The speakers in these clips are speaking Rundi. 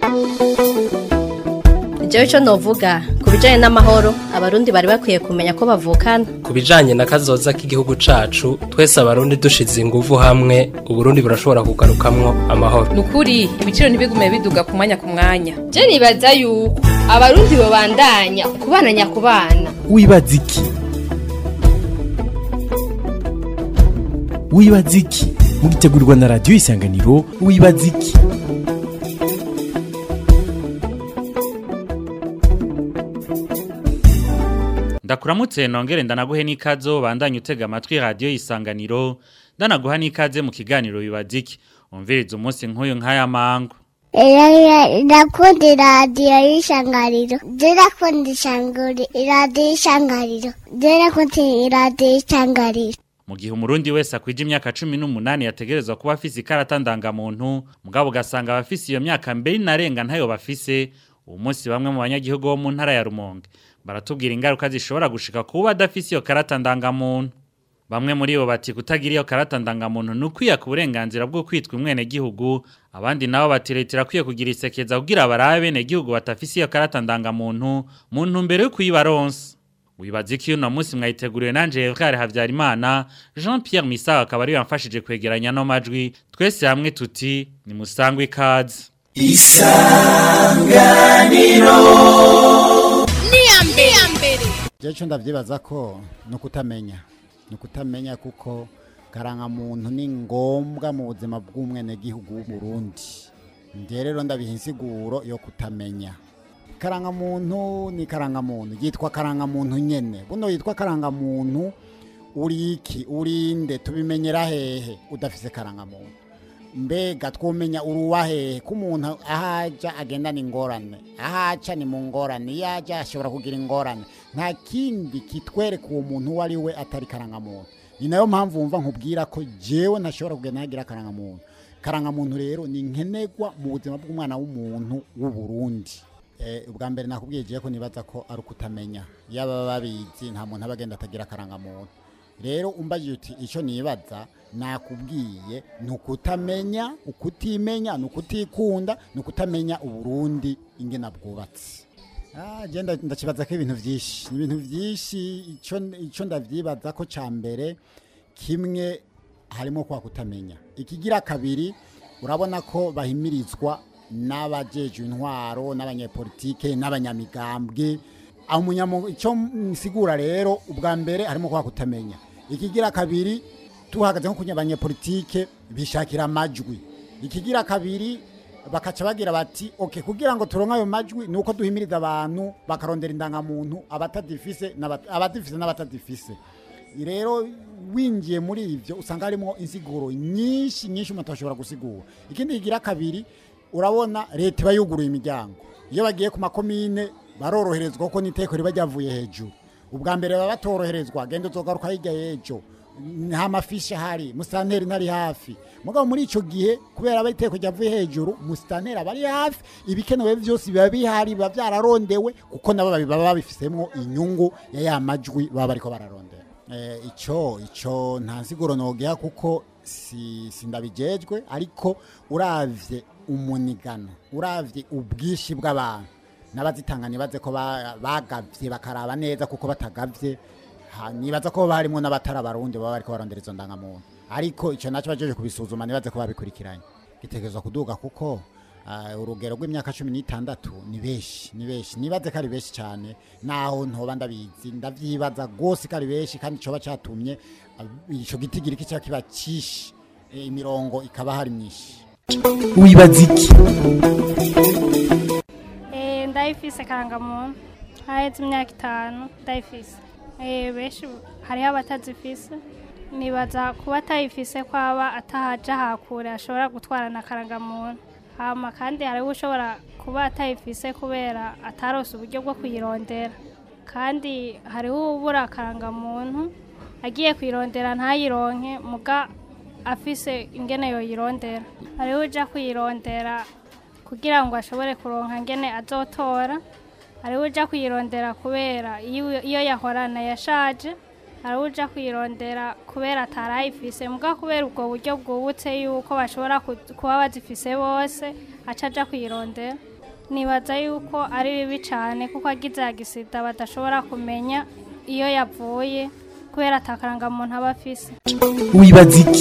jewe ico novuga ku bijanye n'amahoro abarundi bari bakwiye kumenya ko bavukana ku bijanye na kazoza k'igihugu cacu twese abarundi dushize inguvu hamwe uburundi burashobora kugarukamwo amahoro nukuri ibiciro ntibigume biduga ku mwanya ku mwanya je nibaza yuko abarundi bobandanya kubana nyakubana wibaza iki wibaza iki mugitegurirwa na radiyo isanganiro wibaza iki ndakuramutse nongere ndanaguhe n'ikazo bandanye utega amatwi radiyo isanganiro ndanaguha n'ikaze mu kiganiro bibaza iki umviriza umunsi nk'uyu nk'aya mango ndakunda iradiyo y'ishangariro ndakunda iradiyo y'ishangariro ndakunda iradiyo y'ishangariro mu gihe umurundi wese akwije imyaka cumi n'umunani yategerezwa kuba afise ikarata ndangamuntu mugabo ugasanga abafise iyo myaka mbere inarenga ntayo bafise uwo munsi bamwe mu banyagihugu bo mu ntara ya rumonge baratubwira ingaruka zishobora gushika kuba adafise iyo karata ndangamuntu bamwe muri bo bati kutagira iyo karata ndangamuntu ni ukwiyaka uburenganzira bwo kwitwa umwenegihugu abandi nabo bati leta irakwiye kugira isekeza kugira barabe benegihugu batafise iyo karata ndangamuntu mu ntumbero yo kuyibaronsa wibaza iki uno munsi mwayiteguriwe nanje Evgare Havyarimana Jean Pierre Misawa akaba ari yamfashije kwegeranya no majwi twese hamwe tuti ni musangwe ikaze isanganiro niyambere Jecho ndavyibaza ko no kutamenya no kutamenya kuko karangamuntu ni ngombwa mu buzima bw'umwene gihugu w'Uburundi nde rero ndabiha insiguro yo kutamenya karangamuntu ni karangamuntu yitwa karangamuntu nyene buno yitwa karangamuntu uri iki urinde tubimenyera hehe udafise karangamuntu mbega twomenya uruwa hehe ko umuntu ahaja agendana ingorane ahaca ni mu ngorane iyo aja ashobora kugira ingorane nta kindi kitwereka uwo muntu uwo ari we atari karangamuntu ni nayo mpamvu wumva nkubwira ko jewe ntashobora kugenda ntagira karangamuntu karangamuntu rero ni nkenerwa mu buzima bw'umwana w'umuntu w'uburundi ubwa mbere nakubwiye jewe ko nibaza ko ari ukutamenya iyo baba babizi nta muntu aba agenda atagira karangamuntu rero umbajije uti icyo nibaza nakubwiye ni ukutamenya ukutimenya ni ukutikunda ni ukutamenya uburundi ingena bwubatse agenda ndakibaza ko ibintu byinshi ni ibintu byinshi icyo ndabyibaza ko cya mbere kimwe harimo kwa kutamenya ikigira kabiri urabona ko bahimirizwa n'abajeje intwaro n'abanyepolitike n'abanyamigambwe icyo nsigura rero ubwa mbere harimo kwa kutamenya ikigira kabiri tuhagaze nko kunya abanyepolitike bishakira amajwi ikigira kabiri bakaca bagira bati okay kugira ngo turonke ayo majwi nuko duhimiriza abantu bakarondera indangamuntu abatadifise abatifise n'abatadifise rero winjiye muri ivyo usanga harimo insiguro nyinshi nyinshi umuntu ashobora gusigura ikindi kigira kabiri urabona leta iba yuguruye imiryango iyo bagiye ku makomine baroroherezwa kuko n'iteko riba ryavuye hejuru ubwa mbere baba batoroherezwa genda uzogaruka hirya y'ejo nta mafishi ahari musitanteri ntari hafi mugabo muri icyo gihe kubera aba iteko ryavuye hejuru musitanteri aba ari hafi ibikenewe byose biba bihari biba byararondewe kuko nabo baba babifisemo inyungu ya ya majwi baba bariko bararondera icyo icyo nta nsiguro nogeha kuko si ndabijejwe ariko uravye umunigano uravye ubwishi bw'abantu n'abazitanga nibaze ko bagavye bakaraba neza kuko batagavye nibaza ko barimo n'abatari abarundi baba bariko barondera izo ndangamuntu ariko icyo nacyo bajeje kubisuzuma nibaze ko babikurikiranye gitegerezwa kuduga kuko urugero rw'imyaka cumi n'itandatu ni benshi ni benshi nibaze ko ari benshi cyane naho ntoba ndabizi ndavyibaza rwose ko ari benshi kandi coba catumye ico gitigiri kica kiba cishi imirongo ikaba hari myinshi wibaza iki ndayifise karangamuntu haheze imyaka itanu ndayifise benshi hariho abatazifise nibaza kuba atayifise ko aba atahaja hakure ashobora gutwara na karangamuntu hama kandi hariho ushobora kuba atayifise kubera atarose uburyo bwo kuyirondera kandi hariho ubura karangamuntu agiye kuyirondera ntayironke muga afise ingene yoyirondera hariho uja kuyirondera kugira ngo ashobore kuronka ngene azotora hariho uja kuyirondera kubera iyo iyo yahorana yashaje hariho uja kuyirondera kubera atarayifise muga kubera ubwo buryo bwubutse yuko bashobora ku- kuba bazifise bose aca aja kuyirondera nibaza yuko ari bibi cyane kuko agize agisida badashobora kumenya iyo yavuye kubera atakarangamuntu aba afise wibaza iki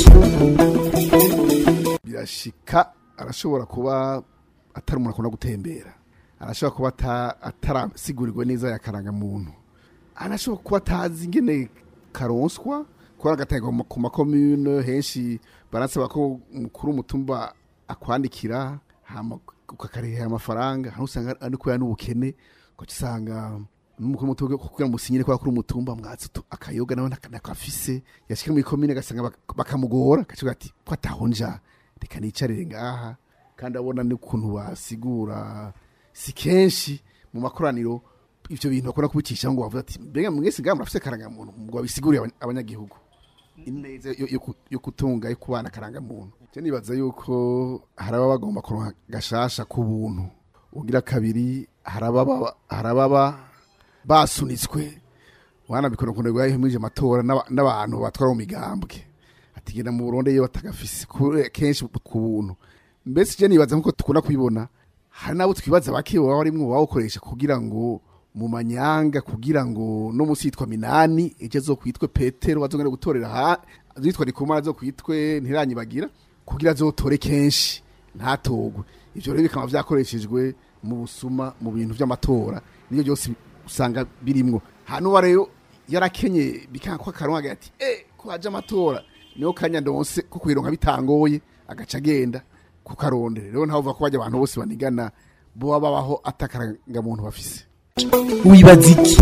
birashika arashobora kuba atari umuntu akunda gutembera arashobora kuba ata- atarasigurirwe neza yakaranga muntu arashobora kuba atazi ingene karonswa kuba agatanga mu- ku makomune henshi barasaba ko mukuru w'umutumba akwandikira hama ukakarihera amafaranga hano usanga ari kubera n'ubukene ugaca usanga n'umukuru w'umutumba kugira musinyire kubera kuri umutumba mwatsi utu- akayoga nawe naka- nakafise yashika muri komine agasanga bak- bakamugora akavuga ati ko atahonja reka nicarire ngaha kandi abona n'ukuntu basigura si kenshi mu makoraniro ivyo bintu bakunda kubicisha ngo bavuga ati mbega mwese ngaha murafise karangamuntu ngo babisigurire abanya- abanyagihugu ineza yo- yo ku- yo kutunga yo kubana karangamuntu je nibaza yuko haraba bagomba kuronka gashasha ku buntu ugira kabiri harababa harababa basunitswe wana bikora kuntu yahimije amatora n'aba- n'abantu batwara mu migambwe atigenda mu Burundi iyo batagafise kure- kenshi ku buntu mbese je nibaza nkuko tukunda kubibona hari nabo twibaza bake baba barimwo bawukoresha kugira ngo mu manyanga kugira ngo no musi yitwa minani ejo azokwitwe petero bazongera gutorera ha azitwa rikumara azokwitwe ntiranyibagira kugira azotore kenshi ntatogwe ivyo rero bikaba vyakoreshejwe mu busuma mu bintu vy'amatora niyo byose usanga birimwo hano rero yarakenye bikanga ko akaronka ati eh ko haje amatora niho kanya ndonse ko kwironka bitangoye agaca agenda kukarondera rero ntavuga ko bajya abantu bose banigana bo babaho atakaranga muntu bafise wibaza iki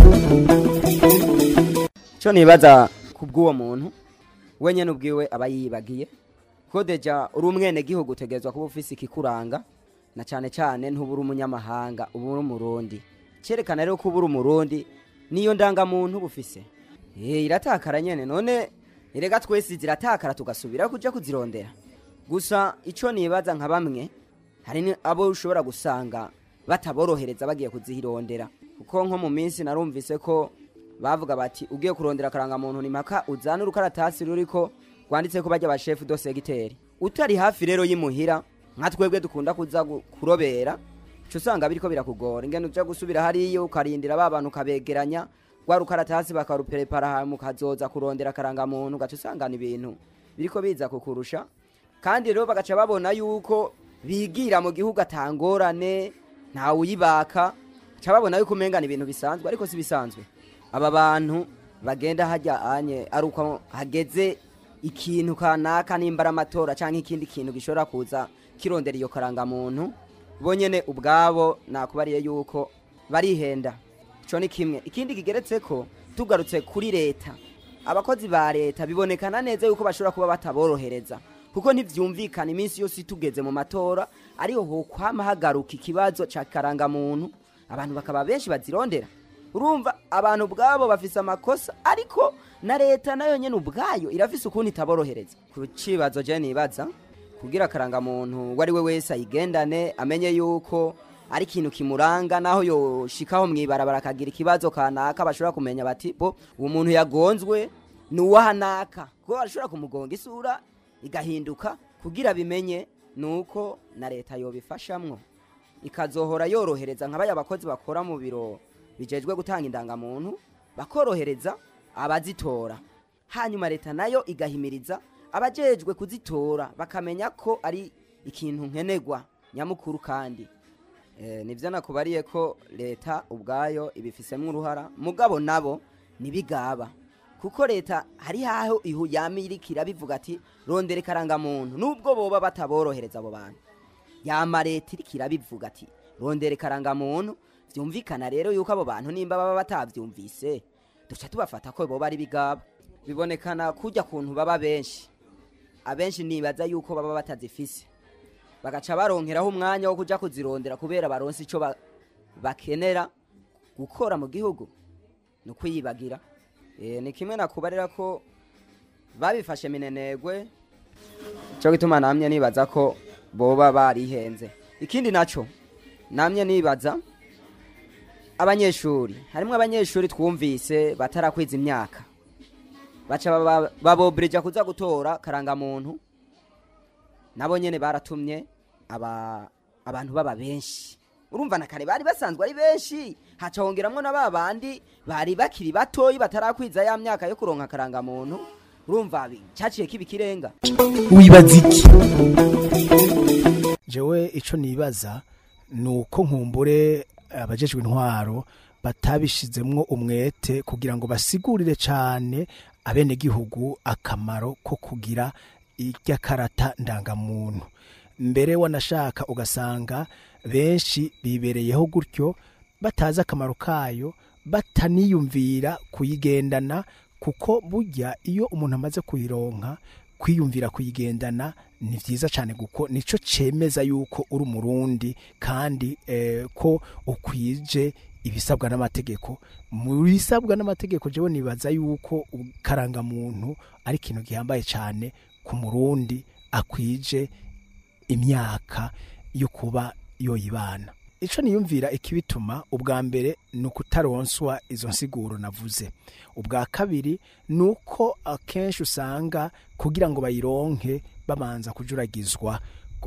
cyo nibaza ku bw'uwo muntu wenyine ubwiwe aba yibagiye ko deja uri umwene gihugu utegerezwa kuba ufise ikikuranga na cyane cyane ntuba uri umunyamahanga uba uri umurundi cyerekana rero ko uba uri umurundi niyo ndangamuntu uba ufise Eh, iratakara nyene none erega twese ziratakara tugasubira kuja kuzirondera gusa ico nibaza nka bamwe hari ni- abo ushobora gusanga bataborohereza bagiye kuzirondera kuko nko mu minsi narumvise ko bavuga bati ugiye kurondera akarangamuntu ni mpaka uzane urukaratasi ruriko rwanditse ko bajya bashefu do segiteri utari hafi rero y'imuhira nka twebwe dukunda kuza gu- kurobera uca usanga biriko birakugora ingene uja gusubira hariya ukarindira ba bantu ukabegeranya rwa rukaratasi bakaruperepara hama ukazoza kurondera akarangamuntu ugaca usangana ibintu biriko biza kukurusha kandi rero bagaca babona yuko bigira mu gihugu atangorane ntawe uyibaka ca babona yuko umengana ibintu bisanzwe ariko si bisanzwe aba bantu bagenda hajya anye ari uko hageze ikintu kanaka nimba ari amatora cyangwa ikindi kintu gishobora kuza kirondera iyo karangamuntu bonyene ubwabo nakubariye yuko barihenda ico ni kimwe ikindi kigeretse ko tugarutse kuri leta abakozi ba leta bibonekana neza yuko bashobora kuba bataborohereza kuko ntivyumvikana iminsi yose tugeze mu matora ariho hokwama hagaruka ikibazo ca karangamuntu abantu bakaba benshi bazirondera urumva abantu ubwabo bafise amakosa ariko na leta nayo nyene ubwayo irafise ukuntu itaborohereza ku cibazo je nibaza kugira akarangamuntu uwo ari we wese ayigendane amenye yuko ari ikintu kimuranga naho yoshikaho mw'ibarabara akagira ikibazo kanaka bashobora kumenya bati bo uwo muntu yagonzwe ni uwahanaka kuko bashobora kumugonga isura igahinduka kugira bimenye nuko na leta yobifashamwo ikazohora yorohereza nka baya bakozi bakora mu biro bijejwe gutanga indangamuntu bakorohereza abazitora hanyuma leta nayo igahimiriza abajejwe kuzitora bakamenya ko ari ikintu nkenerwa nyamukuru kandi Eh, nivyo nakubariye ko leta ubwayo ibifisemo uruhara mugabo nabo nibigaba kuko leta hari haho ihu yamirikira bivuga ati rondere karangamuntu nubwo boba bataborohereza abo bantu yama leta irikira bivuga ati rondere karangamuntu vyumvikana rero yuko abo bantu nimba baba batavyumvise duca tubafata ko boba ari bigaba bibonekana kujya kuntu baba benshi abenshi nibaza yuko baba batazifise bagaca baronkeraho umwanya wo kuja kuzirondera kubera baronse ico ba- bakenera gukora mu gihugu ni ukwiyibagira Eh, ni kimwe nakubarira ko babifashe minenegwe cyo gituma namye nibaza ko boba barihenze ikindi naco namye nibaza abanyeshuri harimwo abanyeshuri twumvise batarakwiza imyaka baca baba- babobrija kuza gutora karangamuntu nabo nyene baratumye aba abantu baba benshi urumva na kare bari basanzwe ari benshi haca hongeramwo na ba bandi bari bakiri batoyi batarakwiza ya myaka yo kuronka akarangamuntu urumva bi caciye kiba ikirenga wibaza iki jewe ico nibaza ni uko nkumbure abajejwe intwaro batabishizemwo umwete kugira ngo basigurire cane abenegihugu akamaro ko kugira irya karata ndangamuntu mbere wanashaka ugasanga benshi bibereyeho gutyo batazi akamaro kayo bataniyumvira kuyigendana kuko burya iyo umuntu amaze kuyironka kwiyumvira kuyigendana ni vyiza cyane kuko nico cemeza yuko uri umurundi kandi eh, ko ukwije ibisabwa n'amategeko mu bisabwa n'amategeko jewe nibaza yuko karangamuntu ari ikintu gihambaye cyane ku murundi akwije imyaka yo kuba yoyibana ico niyumvira ikibituma ubwa mbere ni ukutaronswa izo nsiguro navuze ubwa kabiri ni uko akenshi usanga kugira ngo bayironke babanza kujuragizwa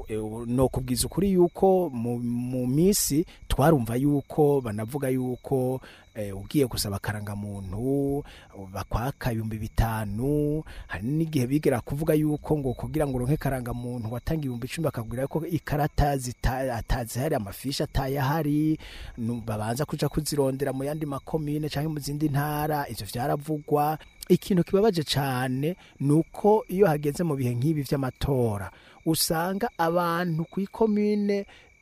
no kubwiza ukuri yuko mu, mu misi twarumva yuko banavuga yuko eh, ugiye gusaba akarangamuntu bakwaka ibihumbi bitanu hari n'igihe bigera kuvuga yuko ngo kugira ngo uronke karangamuntu watanga ibihumbi icumi bakabwira ko ikarata atazihari amafishi atayahari babanza kuja kuzirondera mu yandi makomine canke mu zindi ntara ivyo vyaravugwa ikintu kibabaje cane nuko iyo hageze mu bihe nk'ibi vy'amatora usanga abantu ku ikomine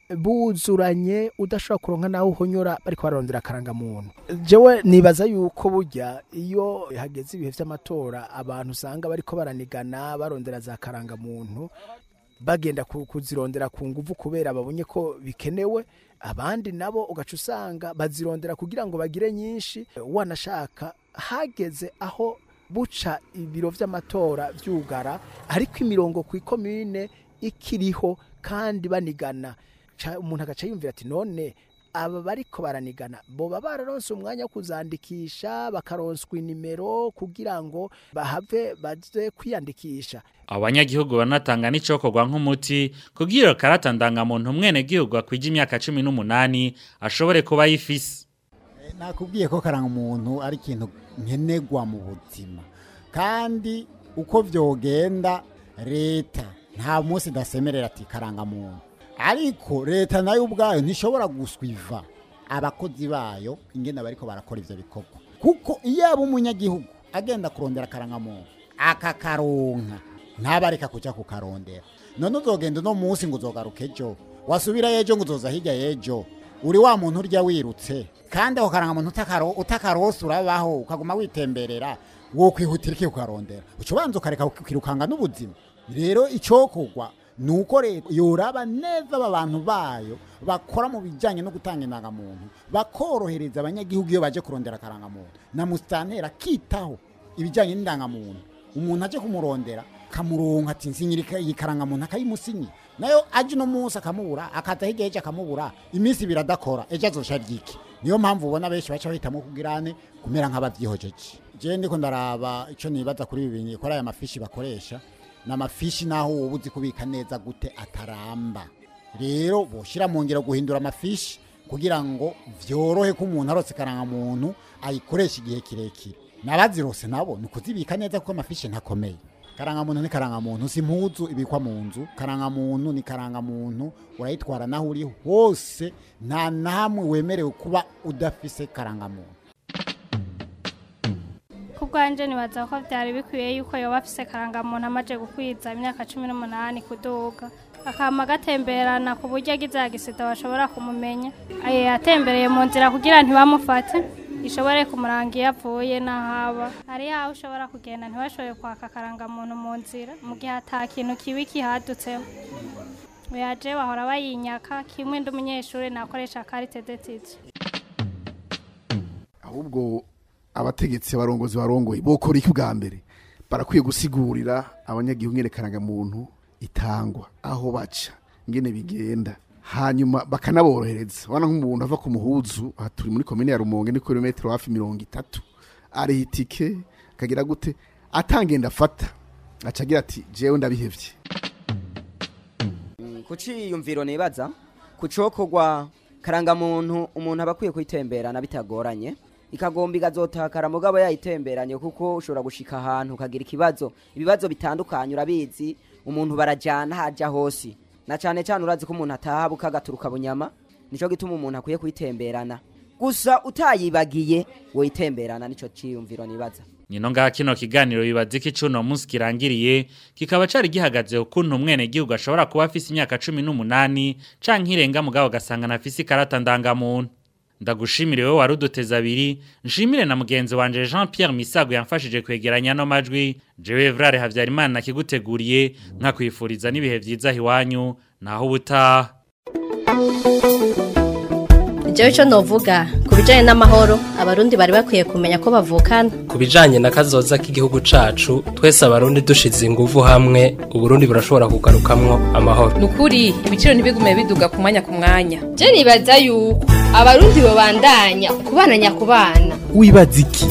buzuranye udashobora kuronka nawe uhonyora bariko bararondera akarangamuntu jewe nibaza yuko burya iyo hageze ibihe vy'amatora abantu usanga bariko baranigana barondera za karangamuntu bagenda kuzirondera ku nguvu kubera babonye ko bikenewe abandi nabo ugaca usanga bazirondera kugira ngo bagire nyinshi wanashaka hageze aho buca ibiro vy'amatora vyugara ariko imirongo ku ikomine ikiriho kandi banigana umuntu agaca yumvira ati none aba bariko baranigana boba bararonse umwanya wo kuzandikisha bakaronswa inimero kugira ngo bahave baze kwiyandikisha abanyagihugu banatanga n'icokorwa nk'umuti kugira karata ndangamuntu mwene gihugu akwije imyaka cumi n'umunani ashobore kuba yifise nakubwiye ko karanga umuntu ari ikintu nkenerwa mu buzima kandi uko vyogenda leta nta munsi dasemerera ati karanga muntu ariko leta nayo ubwayo ntishobora guswiva abakozi bayo ingene bariko barakora ivyo bikorwa kuko iyo aba umunyagihugu agenda kurondera akarangamuntu akakaronka ntabareka kuja kukarondera none uzogenda uno munsi ngo uzogaruka ejo wasubira ejo ngo uzoza hirya y'ejo uri wa muntu urya wirutse kandi ako karangamuntu utakarose urabaho ukaguma witemberera wo kwihutira iki kukarondera uca ubanza ukareka ukirukanga n'ubuzima rero icokorwa ni uko leta yoraba neza aba bantu bayo bakora mu bijyanye no gutanga indangamuntu bakorohereza abanyagihugu iyo baje kurondera akarangamuntu na musitantera akitaho ibijyanye n'indangamuntu umuntu aje kumurondera kamuronka ati nsinyira iyi karangamuntu akayimusinyi nayo aje uno munsi akamubura akaza hirya y'ejo akamubura iminsi ibiri adakora ejo azosha ryiki niyo mpamvu ubona benshi baca bahitamo kugirane kumera nk'ababyihojeje jewe ndiko ndaraba icyo nibaza kuri ibi bintu kuri aya mafishi bakoresha ni amafishi naho wowe uzi kubika neza gute ataramba rero boshira mu ngero guhindura amafishi kugira ngo vyorohe ko umuntu arose karangamuntu ayikoresha igihe kirekire n'abazirose nabo ni ukuzibika neza kuko amafishi ntakomeye karangamuntu ni karangamuntu si impuzu ibikwa mu nzu karangamuntu ni karangamuntu urayitwara naho uri hose nta na hamwe wemerewe kuba udafise karangamuntu ku bwanjye nibaza ko byari bikwiye yuko yoba afise karangamuntu amaze gukwiza imyaka cumi n'umunani kuduga akama gatemberana ku buryo agize agisida bashobora kumumenya atembereye mu nzira kugira ntibamufate ishobore kumuranga iyo avuye n'ahaba hari aho ushobora kugenda ntibashobore kwaka akarangamuntu mu nzira mu gihe ata kintu kibi kihadutseho yaje bahora bayinyaka kimwe ndi umunyeshuri nakoresha karite detije ahubwo abategetsi abarongozi barongoye bokora iki bwa mbere barakwiye gusigurira abanyagihugu nyene karangamuntu itangwa aho baca ingene bigenda hanyuma bakanaborohereza wana nk'umuntu ava ku muhuzu aha turi muri komine ya rumonge ni kilometero hafi mirongo itatu ariha itike akagira gute atangenda afata aca agira ati jewe ndabihevye kuciyumviro nibaza kucokorwa karangamuntu umuntu aba akwiye kuyitemberana bitagoranye ikagomba igazotakara mugabo yayitemberanye kuko ushobora gushika ahantu ukagira ikibazo ibibazo bitandukanye urabizi umuntu barajyana hajya hose na cyane cyane urazi ko umuntu ataha bukagaturuka bunyama nicyo gituma umuntu akwiye kuyitemberana gusa utayibagiye woyitemberana nicyo cyiyumviro nibaza Nino ngaha kino kiganiro bibaza iki cuno munsi kirangiriye kikaba cari gihagaze ukuntu umwene gihugu ashobora kuba afise imyaka 18 canke irenga mugabo gasanga nafise ikarata ndangamuntu ndagushimire wewe waruduteza abiri nshimire na mugenzi wanje Jean Pierre Misago yamfashije kwegeranya no majwi jewe Vrare Havyarimana nakiguteguriye nkakwifuriza n'ibihe vyiza hiwanyu naho ubutaha Jewe ico novuga ku bijanye n'amahoro abarundi bari bakwiye kumenya ko bavukana ku bijanye na kazoza k'igihugu cacu twese abarundi dushize inguvu hamwe uburundi burashobora kugarukamwo amahoro nukuri ibiciro ntibigume biduga ku mwanya ku mwanya je nibaza yuko abarundi bobandanya kubana nyakubana wibaza iki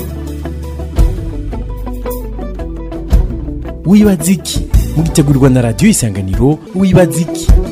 wibaza iki mugitegurirwa na radiyo isanganiro wibaza iki